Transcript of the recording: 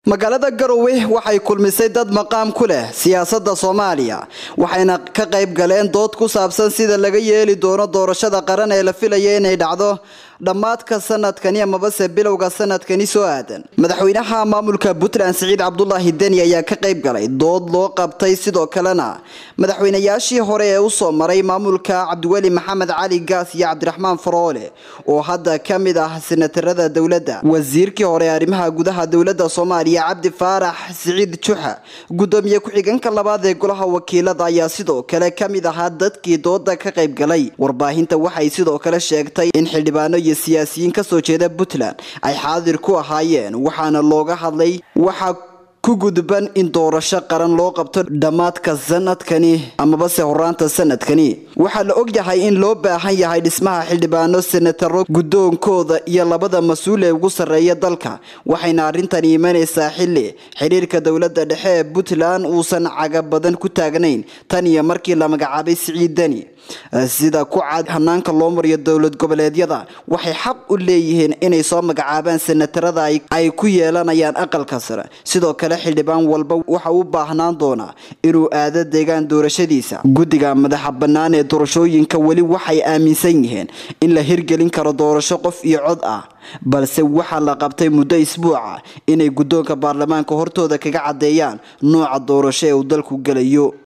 magaalada garowe waxay kulmisay dad maqaam ku leh siyaasadda soomaaliya waxayna ka qayb galeen dood ku saabsan sida laga yeeli doono doorashada qaran ee la filaya inay dhacdo dhammaadka sanadkani amabase bilowga sanadkani soo aadan madaxweynaha maamulka puntland siciid cabdulaahi deni ayaa ka qayb galay dood loo qabtay sidoo kalena madaxweynayaashii hore ee usoo maray maamulka cabdiweli maxamed cali gaas iyo cabdiraxmaan faroole oo hadda ka mid ah senatarada dowladda wasiirkii hore ee arrimaha gudaha dowladda soomaaliya cabdi faarax siciid juxa gudoomiye ku-xigeenka labaad ee golaha wakiilada ayaa sidoo kale ka mid ahaa dadkii dooda ka qayb galay warbaahinta waxay sidoo kale sheegtay in xildhibaano iyo siyaasiyiin kasoo jeeda puntland ay xaadir ku ahaayeen waxaana looga hadlay waxa ku gudban in doorasho qaran loo qabto dhammaadka sanadkani amabase horaanta sanadkani waxaa la ogyahay in loo baahan yahay dhismaha xildhibaano senataro guddoonkooda iyo labada mas-uul ee ugu sarreeya dalka waxayna arrintani imanaysaa xilli xiriirka dowladda dhexe ee puntland uusan caga badan ku taagnayn tan iyo markii la magacaabay siciid deni sida ku cad hanaanka loo mariyo dowlad goboleedyada waxay xaq u leeyihiin inay soo magacaabaan senatarada ay ku yeelanayaan aqalka sare sidoo kale xildhibaan walba waxa u baahnaan doonaa inuu aado deegaan doorashadiisa guddiga madaxa bannaan ee doorashooyinka weli waxay aaminsan yihiin in la hirgelin karo doorasho qof iyo cod ah balse waxaa la qabtay muddo isbuuca inay guddoonka baarlamaanka hortooda kaga caddeeyaan nooca doorasho ee uu dalku gelayo